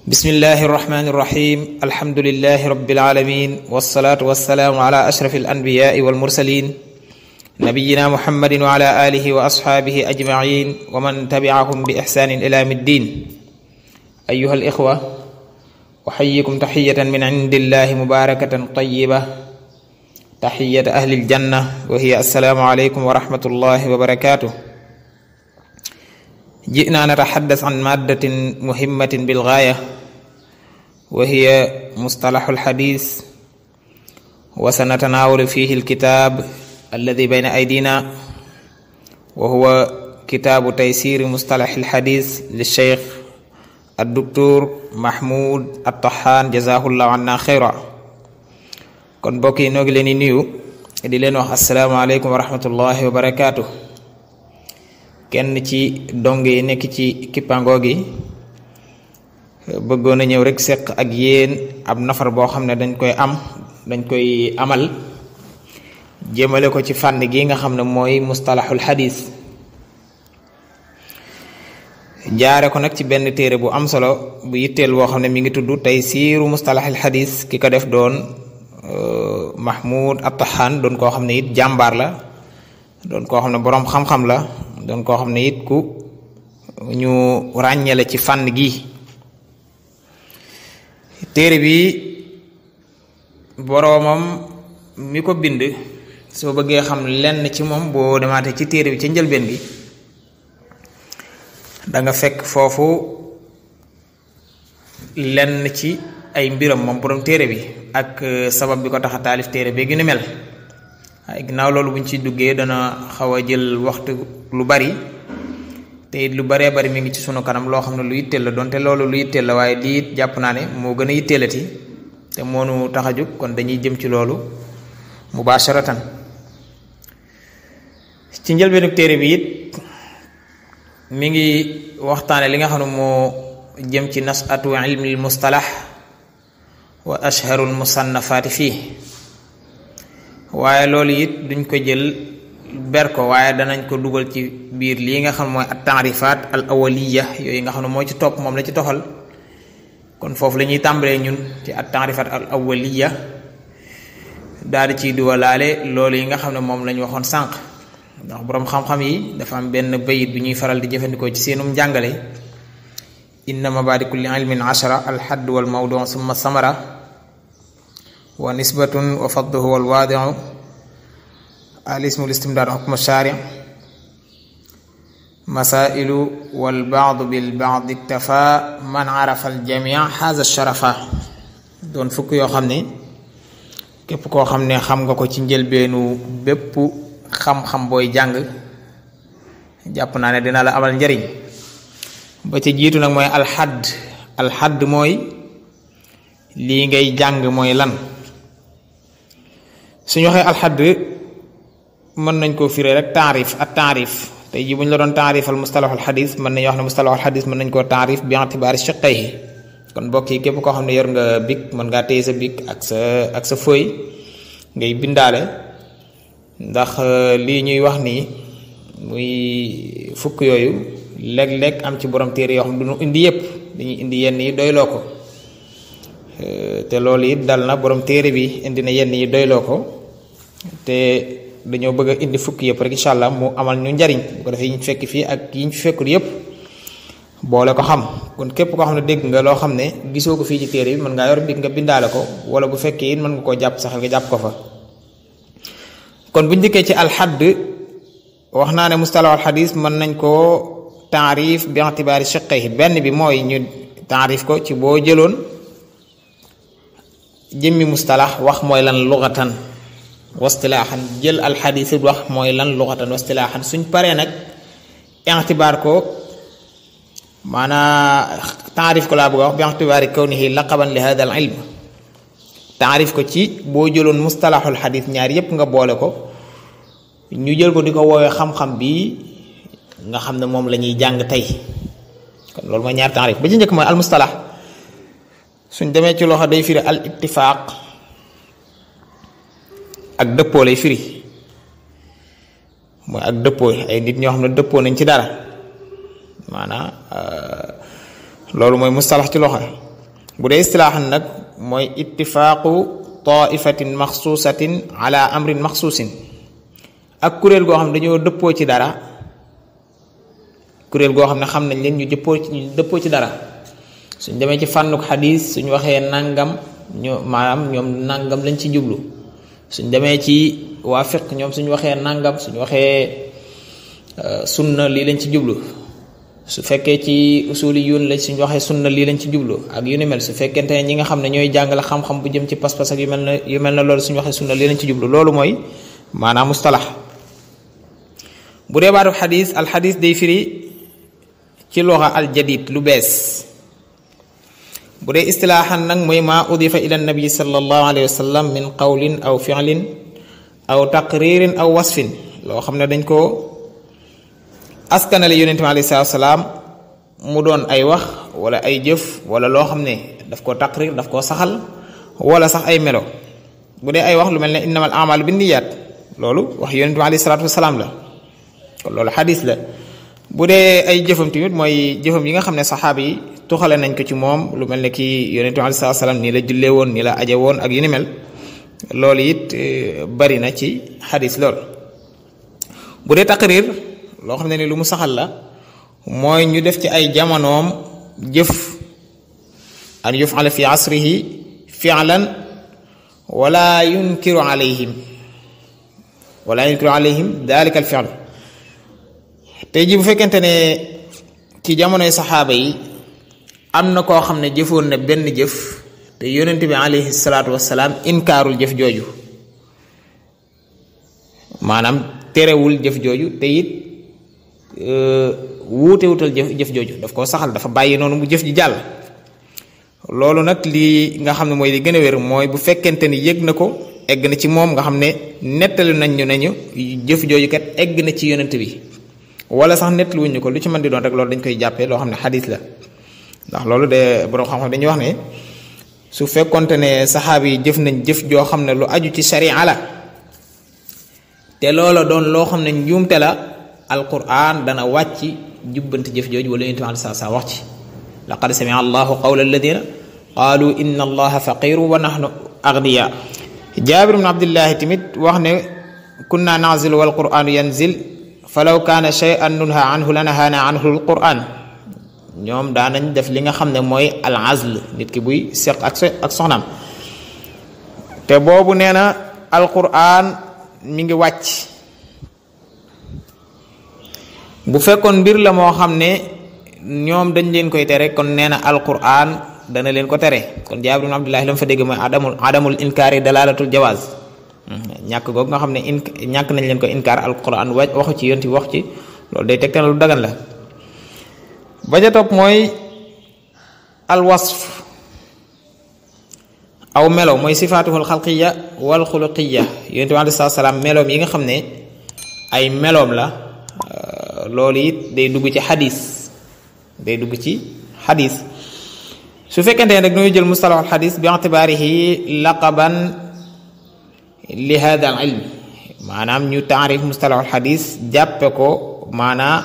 bismillahi irrahmani irrahim alhamdulilahi rabilalamin walsalaatu walsalaamu ala ashraf alanbiyai walmursalin nabiyina muhammadin wa ala alihi wa asxaabihi ajmain wa man tabiahum bi ixsanin ila yawmi ddin ayuha alixwa uxayikum taxiyatan min indillahi mubarakatan tayiba taxiyata ahli aljanna wa hiya assalaamu aleykum wa rahmatullahi wa barakatuh جئنا نتحدث عن مادة مهمة بالغاية وهي مصطلح الحديث وسنتناول فيه الكتاب الذي بين أيدينا وهو كتاب تيسير مصطلح الحديث للشيخ الدكتور محمود الطحان جزاه الله عنا خيرا kon mbokk yi noo ngi leen di nuyu di leen wax asalaamaaleykum wa rahmatullahi wa barakaatu. kenn ci dong yi nekk ci kippango gi bëggoon a ñëw rek seq ak yéen ab nafar boo xam ne dañ koy am dañ koy amal jëmale ko ci fànn gi nga xam ne mooy mustalaxul xadis jaare ko nag ci benn téere bu am solo bu yitteel boo xam ne mi ngi tudd tey siiru mustalaxul xadis ki ko def doon Mahmoud Attahan doon koo xam ne it jàmbaar la doon koo xam ne boroom xam-xam la doon koo xam ne it ku ñu ràññale ci fànn gi téere bi boroomam mi ko bind soo bëggee xam lenn ci moom boo demaatee ci téere bi ca njëlbeen gi da nga fekk foofu lenn ci ay mbiram moom boroom téere bi ak sabab bi ko tax a taalif téere bi gi ni mel waaye ginnaaw loolu buñ ci duggee dana xaw a jël waxtu lu bari te it lu baree bari mi ngi ci sunu kanam loo xam ne lu yitteel la donte loolu lu yitteel la waaye lii it jàpp naa ne moo gën a yitteelati te moonu tax a jóg kon dañuy jëm ci loolu mubasharatan ci njëlbeenu téere bi it mi ngi waxtaane li nga xam ne moo jëm ci nasatu ilmi mustalax wa ashharul musannafaati fii waaye loolu it duñ ko jël ber ko waaye danañ ko dugal ci biir lii nga xam mooy at taarifaat al awaliya yooyu nga xam ne moo ci topp moom la ci toxal kon foofu la ñuy tàmbalee ñun ci at taarifaat al awaliya daal di ciy duwalaale loolu yi nga xam ne moom la ñu waxoon sànq ndax boroom xam-xam yi dafa am benn bayit bu ñuy faral di jëfandikoo ci seenum njàngale inna mabaadi kulli ilmin ashara al hadd wal mawdu summa samara wa nisbatun wa fadluhu wal waadiu al ismu listimdaad xukma shaari masailu wal baadu bil baadi iktafa man arafa al jamia haza sharafa doon fukk yoo xam ne képp koo xam ne xam nga ko ci njëlbeenu bépp xam-xam booy jàng jàpp naa ne dina la amal njariñ ba ca jiitu nag mooy alxadd alxadd mooy lii ngay jàng mooy lan suñu waxee alxadd mën nañ koo firee rek taarif ak taarif tey jii bu ñu la doon taarifal mustalaxul xadis mën nañu wax ne mustalaxul xadis mën nañ koo taarif bi itibaari shiqqayhi kon mbokk yi képp koo xam ne yor nga bic mën ngaa téye sa bic ak sa ak sa feuille ngay bindaale ndax lii ñuy wax nii muy fukk yooyu léeg-léeg am ci borom téere yoo xam ne du ñu indi yépp dañuy indi yenn yi doyloo ko te loolu it dal na borom téere bi indi na yenn yi doyloo ko te dañoo bëgg a indi fukk yëpp rek incha allah mu amal ñu njariñ bu ko defee yi ñu fekk fii ak yi ñu fekkul yëpp boole ko xam kon képp koo xam ne dégg nga loo xam ne gisoo ko fii ci téere bi mën ngaa yor bi nga bindaale ko wala bu fekkee it mën nga koo jàpp saxal nga jàpp ko fa kon bu njëkkee ci alxadd wax naa ne mustalahul xadis mën nañ koo taarif bi itibaari shiqqayhi benn bi mooy ñu taarif ko ci boo jëloon jëmmi mustalax wax mooy lan luxatan wastilaaxan jël alxadis wax mooy lan luxatan wastilaaxan suñ paree nag itibaar ko maanaa taarif ko laa bëgg a wax bi itibaari kawnihi laqaban li hada al ilm taarif ko ci boo jëloon mustalaxul xadis ñaar yépp nga boole ko ñu jël ko di ko woowee xam-xam bi nga xam ne moom la ñuy jàng tey kon loolu mooy ñaar taarif ba ci njëkk mooy al mustalax suñ demee ci loxo day firi al ittifaaq ak dëppoo lay firi mooy ak dëppoo ay nit ñoo xam ne dëppoo nañ ci dara maanaam loolu mooy mustalax ci loxo bu dee istilaaxan nag mooy ittifaaqu taifatin maxsuusatin ala amrin maxsuusin ak kuréel goo xam ne dañoo dëppoo ci dara kuréel goo xam ne xam nañ leen ñu dëppoo ci ñu dëppoo ci dara suñ demee ci fànnuk xadis suñ waxee nangam ñoo maanaam ñoom nangam lañ ci jublu suñ demee ci waa fiq ñoom suñ waxee nangam suñ waxee sunna lii lañ ci jublu su fekkee ci usuli yoon lañ suñ waxee sunna lii lañ ci jublu ak yu ni mel su fekkente ne ñi nga xam ne ñooy jàngale xam-xam bu jëm ci pas-pas ak yu mel na yu mel na loolu suñ waxee sunna lii lañ ci jublu loolu mooy maanaam mustalax bu dee baatu xadis alxadis day firi ci loxa aljadid lu bees bu dee istilaaxan nag mooy maa udifa ila nabi sallallahu alayhi wa sallam min qawlin aw fi'lin aw taqririn aw wasfin loo xam ne dañ ko askanale yonente bi alayhi salaatu salaam mu doon ay wax wala ay jëf wala loo xam ne daf koo taqrir daf koo saxal wala sax ay melo bu dee ay wax lu mel ne innamal amalu binniyaat loolu wax yonente bi alayhi salaatu wasalaam la kon loolu xadis la bu dee ay jëfam tamit mooy jëfam yi nga xam ne saxaaba yi tuxale nañ ko ci moom lu mel ne kii yonente bi alayhi salaatu salaam nii la jullee woon nii la aje woon ak yu ni mel loolu it bari na ci xadis lool bu dee taqrir loo xam ne ni lu mu saxal la mooy ñu def ci ay jamonoom jëf an yufala fi asrihi fi'lan wala yunkiru alayhim wala yunkiru alayhim dalika al fi'l tey ji bu fekkente ne ci jamonoy saxaaba yi am na koo xam ne jëfoon na benn jëf te yonent bi alayhi salaatu wasalaam inkaarul jëf jooju maanaam terewul jëf jooju te it wuute wutal jëf jëf jooju daf koo saxal dafa bàyyi noonu mu jëf ji jàll loolu nag lii nga xam ne mooy li gën a wér mooy bu fekkente ni yëg na ko egg na ci moom nga xam ne nettali nañ ñu nañu jëf jooju kat egg na ci yonent bi wala sax nettali wuñu ko lu ci mën di doon rek loolu dañ koy jàppee loo xam ne xadis la ndax loolu de borom xam-xam dañuy wax ne su fekkonte ne saxaaba yi jëf nañ jëf joo xam ne lu aju ci sharia la te loola doon loo xam ne njuumte la alquran dana wàcc jubbanti jëf jooju wala yonent bi saa saa wax ci laqad samia allahu qawla alladina qaalu inna allaha faqiru wa nahnu agniya jaabir ibn abdillahi tamit wax ne kunna nazilu wal quranu yanzil falaw kaana shay'an nunha anhu lanahaana anhu alquran ñoom daanañ def li nga xam ne mooy al azl nit ki buy seq ak ak soxnaam te boobu nee na alquran mi ngi wàcc bu fekkoon mbir la moo xam ne ñoom dañ leen koy tere kon nee na alquran dana leen ko tere kon jaabir ibn abdullahi la mu fa dégg mooy adamul adamul inkaari dalalatul jawaaz ñàkk googu nga xam ne in ñàkk nañ leen ko inkaar alquran wa waxu ci yonti wax ci loolu day tegtal lu dagan la ba ca topp mooy alwasf aw melo mooy sifaatuhul xalqiya wal xuluqiya yonent bi aleyhi salaatu salaam meloom yi nga xam ne ay meloom la loolu it day dugg ci xadis day dugg ci xadis su fekkente ne rek ñooy jël mustalahul xadis bi itibaarihi laqaban li hada al ilm maanaam ñu taarif mustalahul xadis jàppe ko maanaa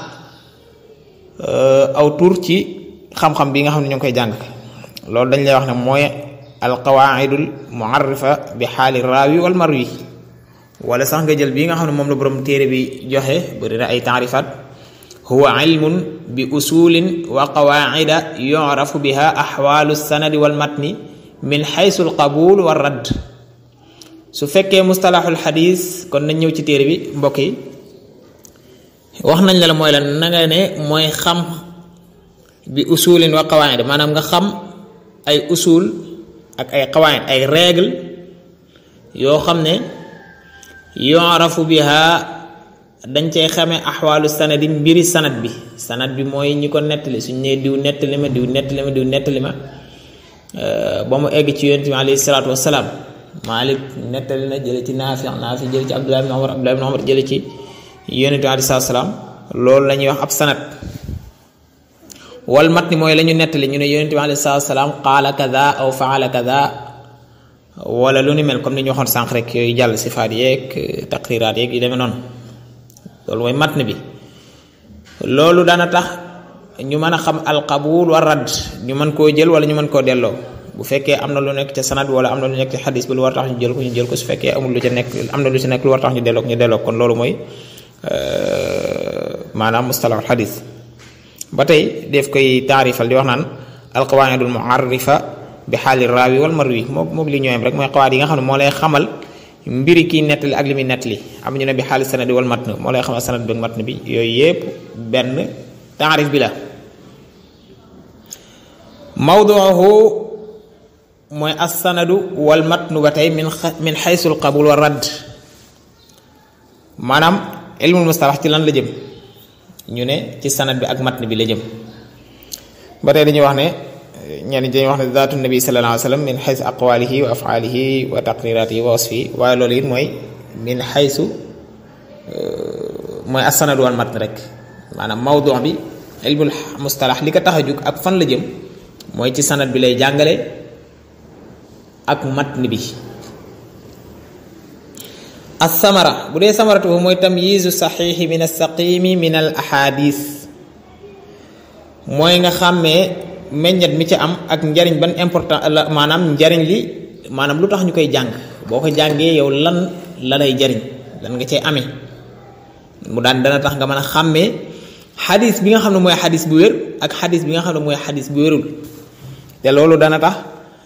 aw tur ci xam-xam bi nga xam ne ñu ngi koy jàng loolu dañ lay wax ne mooy alqawaidul muarrifa bi xaali raawi wal marwi wala sax nga jël bii nga xam ne moom la borom téere bi joxe bëri na ay taarifat huwa ilmun bi usulin wa qawaida yurafu biha axwaalu sanadi wal matni min xaysu alqabul wa radd su fekkee mustalahul xadis kon nañ ñëw ci téere bi mbokk yi wax nañ la la mooy la na nga ne mooy xam bi usulin wa qawaid maanaam nga xam ay usul ak ay qawaid ay règle yoo xam ne yorafu biha dañ cay xamee axwaalu sanadi mbiri sanad bi sanad bi mooy ñi ko nettali suñ nee diw nettali ma diw nettali ma diw nettali ma ba mu egg ci yonent bi alayhi salaatu wasalaam Malik nettali na jële ci Naafi Naafi jële ci Abdullah ibn Umar Abdullah ibn Umar jële ci yonent bi alayhi salaatu wasalaam loolu la ñuy wax ab sanad wal matni mooy la ñu nettali ñu ne yonent bi alayhi salaatu wasalaam qaala kada aw faala kada wala lu ni mel comme ni ñu waxoon sànq rek yooyu jàll sifaat yeeg taqriraat yeeg yu demee noonu loolu mooy matn bi loolu dana tax ñu mën a xam alqabul wa radd ñu mën koo jël wala ñu mën koo delloo bu fekkee am na lu nekk ca sanad wala am na lu nekk ci xadis bi lu war tax ñu jël ko ñu jël ko su fekkee amul lu ca nekk am na lu ci nekk lu war tax ñu delloo ñu delloo kon loolu mooy maanaam mustalahul xadis ba tey def koy taarifal di wax naan alqawaidul muarrifa bi xaali raawi wal marwi moo moom li ñooyam rek mooy xawaat yi nga xam ne moo lay xamal mbiri kii nettali ak li muy nettali am ñu ne bi xaali sanadi wal matn moo lay xamal sanad bi ak matn bi yooyu yépp benn taarif bi la mawduuhu mooy assanadu wal matnu ba tey min min xaysul qabul wa radd maanaam ilmul mustalax ci lan la jëm ñu ne ci sanad bi ak matn bi la jëm ba tey dañuy wax ne ñenn dañuy wax ne zaatu nabi sallallahu alayhi wa sallam min xaysu aqwalihi wa afaalihi wa taqriratihi wa wasfi waaye loolu it mooy min xaysu mooy assanadu wal matn rek maanaam mawdu bi ilmul mustalax li ko tax a jug ak fan la jëm mooy ci sanad bi lay jàngale ak matn bi as-samara bu dee samaratu mooy tamyiizu saxiixi min as-saqimi min al ahadis mooy nga xàmmee meññet mi ci am ak njariñ ban important la maanaam njariñ li maanaam lu tax ñu koy jàng boo ko jàngee yow lan la lay jariñ lan nga cay amee mu daan dana tax nga mën a xàmmee xadis bi nga xam ne mooy xadis bu wér ak xadis bi nga xam ne mooy xadis bu wérul te loolu dana tax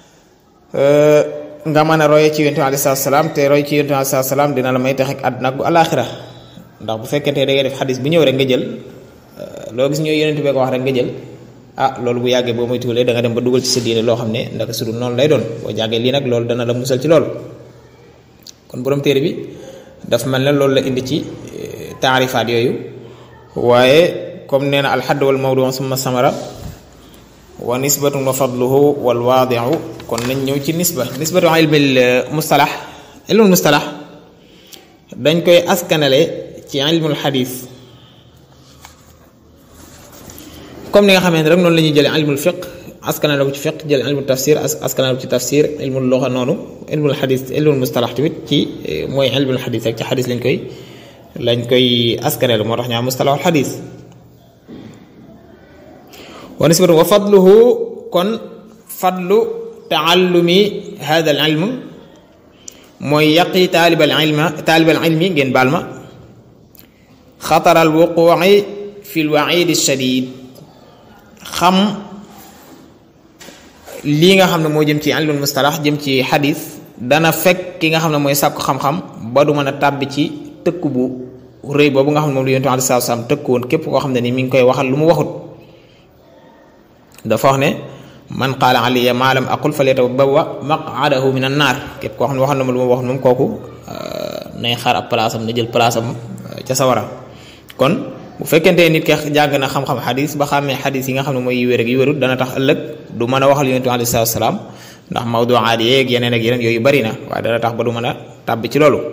nga mën a roye ci yonent bi aleyhi salaatu salaam te roy ci yonent bi aleyhi salaatu salaam dina la may tax ak àdduna ak bu alaaxira ndax bu fekkente da ngay def xadis bu ñëw rek nga jël loo gis ñooy yonent bee ko wax rek nga jël ah loolu bu yàggee boo muy tuulee da nga dem ba dugal ci sa diine loo xam ne ndaka su dul noonu lay doon boo jàngee lii nag loolu dana la musal ci loolu kon borom téere bi dafa mel ne loolu la indi ci taarifaat yooyu waaye comme nee na alxadd wal mawdu summa samara wa nisbatun wa fadluhu wal waadiu kon nañ ñëw ci nisba nisbatu ilmil mustalax ilmul mustalax dañ koy askanale ci ilmul xadis comme ni nga xamee ne rek noonu la ñuy jëlee ilmul fiq askanale ko ci fiq jël ilmul tafsir askanale ko ci tafsir ilmul loxa noonu ilmul xadis ilmul mustalax tamit ci mooy ilmul xadis rek ci xadis lañ koy lañ koy askanale moo tax ñu am mustalaxul xadis wa nisbatu wa fadluhu kon fadlu taallumi hada al ilm mooy yaqi taalibal ilma taalibal ilmi ngeen baal ma xatar al wuquci fi l waid shadid xam lii nga xam ne moo jëm ci ilmul mustalax jëm ci xadis dana fekk ki nga xam ne mooy sàkku xam-xam ba du mën a tàbbi ci tëkk bu rëy boobu nga xam ne moom lu yonent bi aleyhi salaatu salaam tëkk woon képp koo xam ne ni mi ngi koy waxal lu mu waxut dafa wax ne man qaala aliya maa lam aqul falyatabawwa maq'adahu min an naar képp koo xam ne waxal na ma lu ma waxut moom kooku nay xaar ab place am na jël place am ca sawara kon bu fekkente nit ki jàng na xam-xam xadis ba xàmmee xadis yi nga xam ne mooy yu wér ak yu wérut dana tax ëllëg du mën a waxal yonent bi aleyhi salaatu salaam ndax mawduaat yeeg yeneen ak yeneen yooyu bari na waaye dana tax ba du mën a tàbbi ci loolu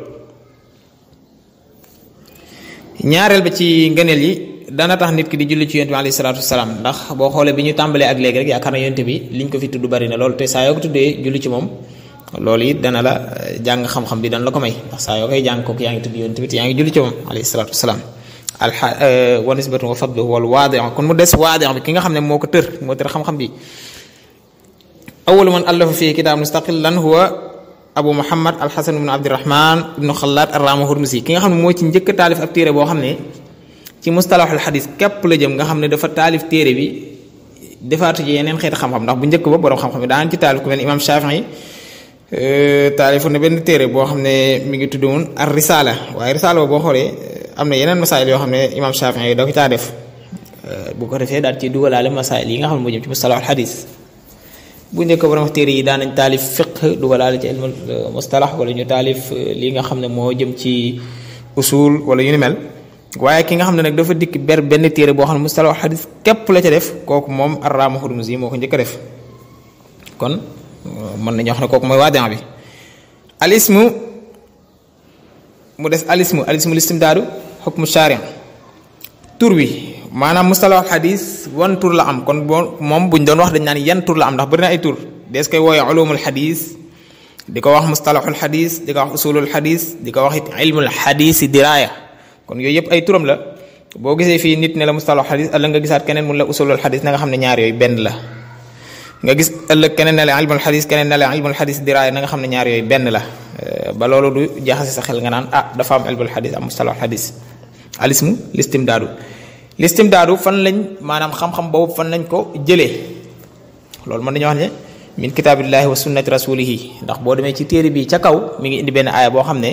ñaareel ba ci ngëneel yi dana tax nit ki di julli ci yonent bi alayhi salaatu wasalaam ndax boo xoolee bi ñu tàmbalee ak léegi rek yaakaar na yonent bi liñ ko fi tudd bari na loolu te saa yoo ko tuddee julli ci moom loolu it dana la jàng xam-xam bi dana la ko may ndax saa yoo koy jàng kooku yaa ngi tudd yonent bi te yaa ngi julli ci moom alayhi salaatu wasalaam alxa wa nisbatu wa fadlu wal waadi kon mu des waadi bi ki nga xam ne moo ko tër moo tër xam-xam bi awalu man allafa fii kitaab mustaqilan huwa abu muhammad alxasan ibnu abdirahman ibnu xalaat arrama hurmusi ki nga xam ne moo ci njëkk taalif ab téere boo xam ne ci mustalaxul xadis képp la jëm nga xam ne dafa taalif téere bi defaatu ci yeneen xeeti xam-xam ndax bu njëkk ba borom xam-xam yi daan ci taalif ku mel imam Shafii taalifu na benn téere boo xam ne mi ngi tudd woon ar risala waaye risala boo xoolee am na yeneen masaayil yoo xam ne imam Shafii yi da ko caa def bu ko defee daal ci dugalaale masaayil yi nga xam ne moo jëm ci mustalaxul xadis bu njëkk borom wax téere yi daan nañ taalif fiq dugalaale ci ilmul mustalax wala ñu taalif li nga xam ne moo jëm ci usul wala yu ni mel waaye ki nga xam ne nag dafa dikk ber benn téere boo xam ne mustalax xadis képp la ca def kooku moom arrama hurmusi moo ko njëkk a def kon mën nañu wax ne kooku mooy waadin bi alismu mu des alismu alismu listimdaadu xukmu sharia tur wi maanaam mustalax xadis wan tur la am kon boo moom buñ doon wax dañ naan yan tur la am ndax bëri na ay tur dees koy wooye ulumul xadis di ko wax mustalaxul xadis di ko wax usulul xadis di ko wax it ilmul xadisi diraaya kon yooyu yëpp ay turam la boo gisee fii nit ne la mustalaxul xadis ëllëg nga gisaat keneen mun la usulul xadis na nga xam ne ñaar yooyu benn la nga gis ëllëg keneen ne la ilmul xadis keneen ne la ilmul xadis diraaya na nga xam ne ñaar yooyu benn la ba loolu du jaxase sa xel nga naan ah dafa am ilmul xadis am mustalah xadis alismu listimdaadu listimdaadu fan lañ maanaam xam-xam boobu fan lañ ko jëlee loolu mën nañu wax ne min kitaabillahi wa sunnati rasulihi ndax boo demee ci téere bi ca kaw mi ngi indi benn aaya boo xam ne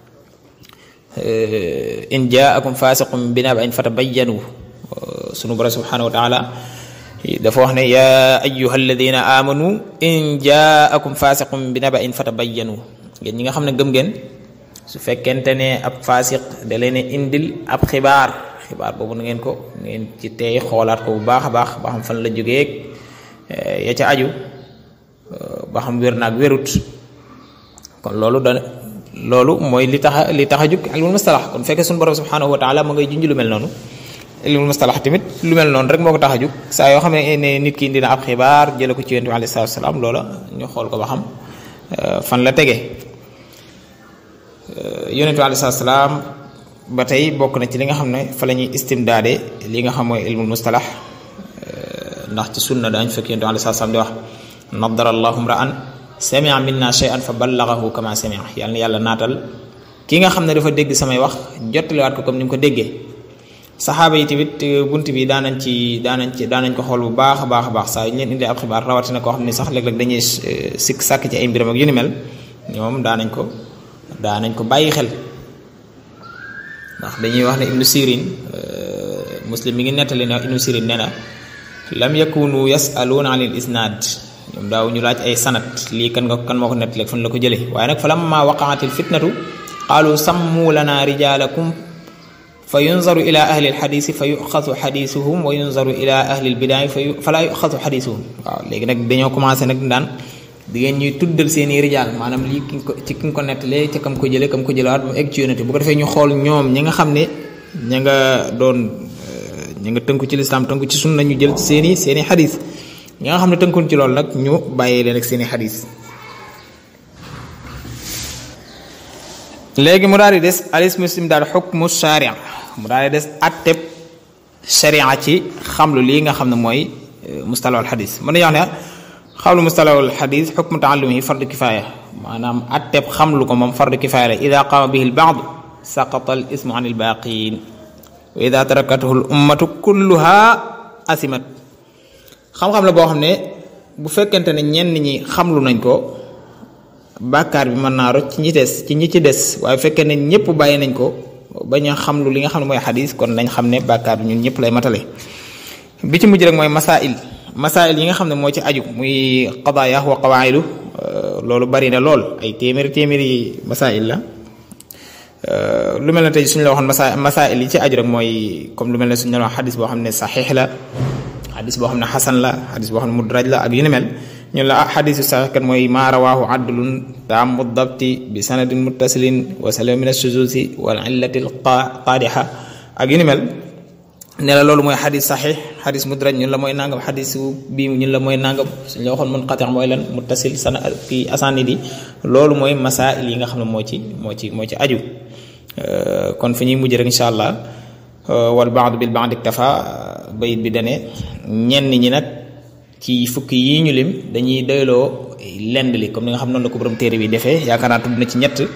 in jaakum fasiqum bi naba'in fatabayyanu sunu borom subhanahu wa taala dafa wax ne yaa ayyuha alladina amanu in jaakum fasiqum bi naba'in fatabayyanu ngeen ñi nga xam ne gëm ngeen su fekkente ne ab fasiq da leen indil ab xibaar xibaar boobu na ngeen ko ngeen ci tey xoolaat ko bu baax a baax ba xam fan la jógee ya ca aju ba xam wér naag wérut kon loolu da loolu mooy li tax li tax a jug ilmul mustalax kon fekkee suñu borom subhanahu wa taala ma ngay junj lu mel noonu ilmul mustalax tamit lu mel noonu rek moo ko tax a jug saa yoo xam ne nit ki dina ab xibaar jële ko ci yonent bi alayhi salaatu salaam loola ñu xool ko ba xam fan la tege yonent bi alayhi salaatu salaam ba tey bokk na ci li nga xam ne fa la ñuy istimdaade li nga xam mooy ilmul mustalax ndax ci sunna daañu fekk yonent bi alayhi salaatu salaam di wax nadara allahu mra'an samia minna shay'an fa ballagahu kama samia yàlla na yàlla naatal ki nga xam ne dafa dégg samay wax jottaliwaat ko comme ni mu ko déggee saxaaba yi tamit bunt bi daanañ ci daanañ ci daanañ ko xool bu baax a baax a baax saa yu ñu leen indee ab xibaar rawatina koo xam ne sax léeg-léeg dañuy sikk sàkk ci ay mbiram ak yu ni mel ñoom daanañ ko daanañ ko bàyyi xel ndax dañuy wax ne ibnu sirin muslim mi ngi nettali ne ibnu sirin nee na lam yakunu yasaluuna an il isnaad ñoom daaw ñu laaj ay sanat lii kan nga kan moo ko nettali fan la ko jëlee waaye nag fa lamma waqaatil fitnatu qaalu sammu lana rijaalakum fa yunzaru ila ahli alxadisi fa yuxasu xadisuhum wa yunzaru ila ahli albidaai fa fala yuxasu xadisuhum waaw léegi nag dañoo commencé nag daan di ngeen ñuy tuddal seen i rijaal maanaam lii ki ko ci ki nga ko nettalee ca kam ko jëlee kam ko jëlewaat mu egg ci yonente bu ko defee ñu xool ñoom ñi nga xam ne ña nga doon ña nga tënku ci lislaam tënku ci sunna ñu jël ci seen i seen i xadis ñi nga xam ne tënkuñ ci loolu nag ñu bàyyee leen ak seen i xadis léegi mu daal di des alis muslim daal xukmu sharia mu daal di des atteb sharia ci xamlu lii nga xam ne mooy mustalahul xadis mën nañu wax ne xamlu mustalahul xadis xukmu taallumihi fardu kifaaya maanaam atteb xamlu ko moom fardu kifaaya la ida qaama bihi lbaad saqata al ismu an ilbaqin wa ida tarakatuhu l ummatu kulluha asimat xam-xam la boo xam ne bu fekkente ne ñenn ñi xamlu nañ ko bàkkaar bi mën naa rocc ci ñi des ci ñi ci des waaye bu fekkee ne ñëpp bàyyi nañ ko bañ a xamlu li nga xam ne mooy xadis kon nañ xam ne bàkkaar bi ñun ñëpp lay matale bi ci mujj rek mooy masail masail yi nga xam ne moo ci aju muy qadaaya wa qawaidu loolu bari na lool ay téeméeri téeméeri masail la lu mel ne tey suñu la waxoon masa masail yi ci aju rek mooy comme lu mel ne suñu la wax xadis boo xam ne saxiix la xadis boo xam ne xasan la xadis boo xam ne mudraj la ak yu ni mel ñun la ah xadisu saxiix kat mooy maa rawaahu adlun taamu dabti bi sanadin muttasilin wa salama min ashuzuzi wal illati al qaadixa ak yu ni mel ne la loolu mooy xadis saxiix xadis mudraj ñun la mooy nangam xadisu bii ñun la mooy nangam suñ la waxoon munqati mooy lan muttasil sana kii asanid yi loolu mooy masail yi nga xam ne moo ci moo ci moo ci aju kon fi ñuy mujj rek incha allah wal baadu bil baadi iktafa bayit bi dane ñenn ñi nag ci fukki yii ñu lim dañuy doyloo lend li comme ni nga xam noonu la ko borom téere bi defee yaakaar naa tudd na ci ñett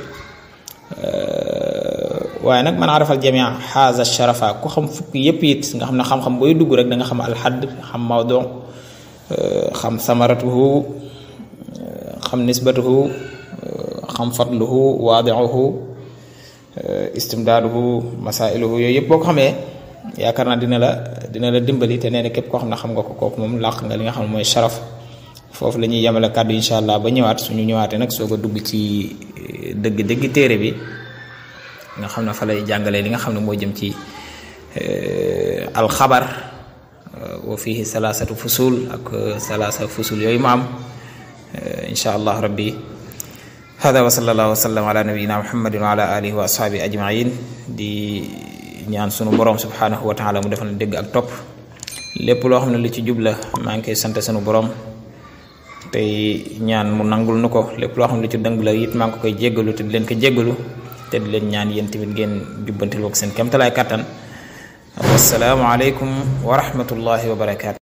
waaye nag man arafal jamia xaaza sharafa ku xam fukki yépp it nga xam ne xam-xam booy dugg rek da nga xam alxadd xam mawdo xam samaratuhu xam nisbatuhu xam fadluhu waadiuhu istimdaaduhu masailuhu yooyu yëpp boo ko xamee yaakaar naa dina la dina la dimbali te nee na képp koo xam ne xam nga ko kooku moom làq nga li nga xam ne mooy sharaf foofu la ñuy yemale kàddu incha allah ba ñëwaat suñu ñëwaatee nag soog a dugg ci dëgg-dëgg téere bi nga xam ne fa lay jàngalee li nga xam ne moo jëm ci alxabar wa fihi salaasatu fusul ak salaasa fusul yooyu ma am incha allah rabbi hada wa sallallahu wa sallam ala nabiyina muhammadin wa ala alihi wa ashabi ajmain di ñaan sunu borom subhanahu wa taala mu defal na dégg ak topp lépp loo xam ne lu ci jubla maa ngi koy sant sunu borom tey ñaan mu nangul nu ko lépp loo xam ne lu ci dëng la it maa ngi ko koy jéggalu te di leen ko jéggalu te di leen ñaan yéen tamit ngeen jubbantil ko seen kéemtalaay kàttan wassalaamu aleykum wa rahmatullahi wa barakaatu